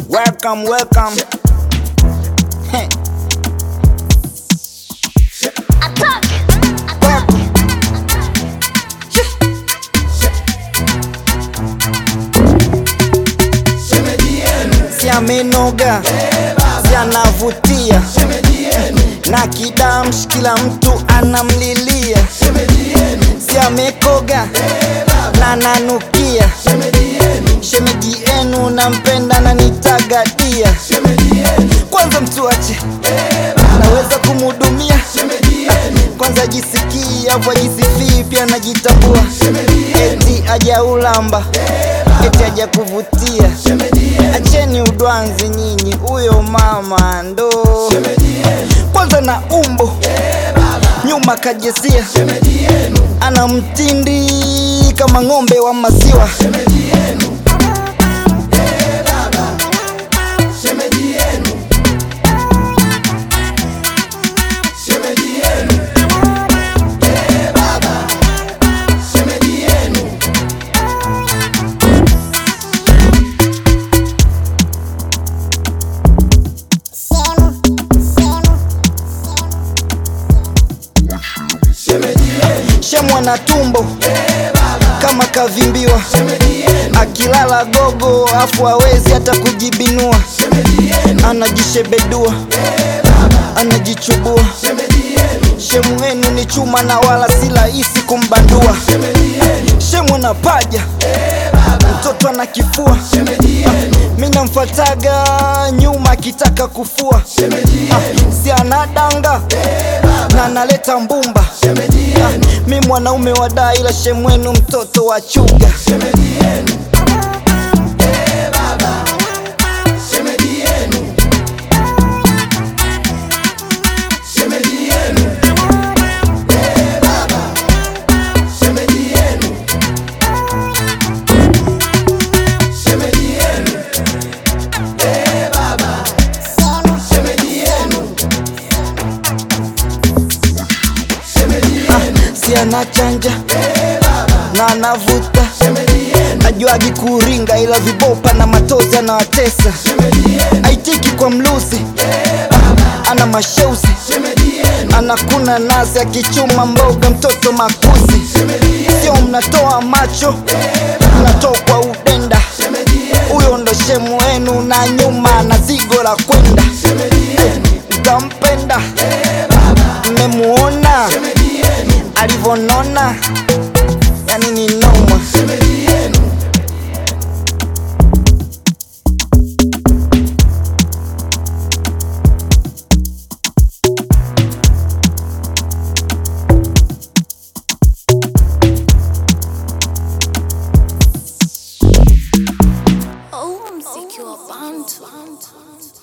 Welcome, welcome. Heh. Attack! Welcome. Si amenoga, si anavutia, na kidamsh kila mtu anamlilia, si amekoga na nanukia, shemeji yenu nampenda na nitagadia, kwanza mtuache, naweza kumhudumia kwanza jisikii afu ajisifii pia najitambua eti ajaulamba eti aja kuvutia acheni udwanzi nyinyi huyo mama ndo kwanza na umbo nyuma kajesia ana mtindi kama ng'ombe wa maziwa shemwa na tumbo kama kavimbiwa akilala gogo afu awezi hata kujibinua anajishebedua anajichubua shemu wenu ni chuma na wala si rahisi kumbandua shemu na paja mtoto ana kifua mi namfataga nyuma akitaka kufua Ah, si anadanga na analeta mbumba Ah, mi mwanaume wa daa ila shemwenu mtoto wa chuga si anachanja na anavuta ajuagi kuringa ila vibopa na matozi anawatesa aitiki kwa mlusi ana masheusi anakuna nazi akichuma mboga mtoto makuzi sio mnatoa macho mnatokwa udenda huyo ndo shemu wenu na nyuma na zigo la kwenda mtampenda mmemuona alivonona yani ni noma Oh, mziki wa bantu.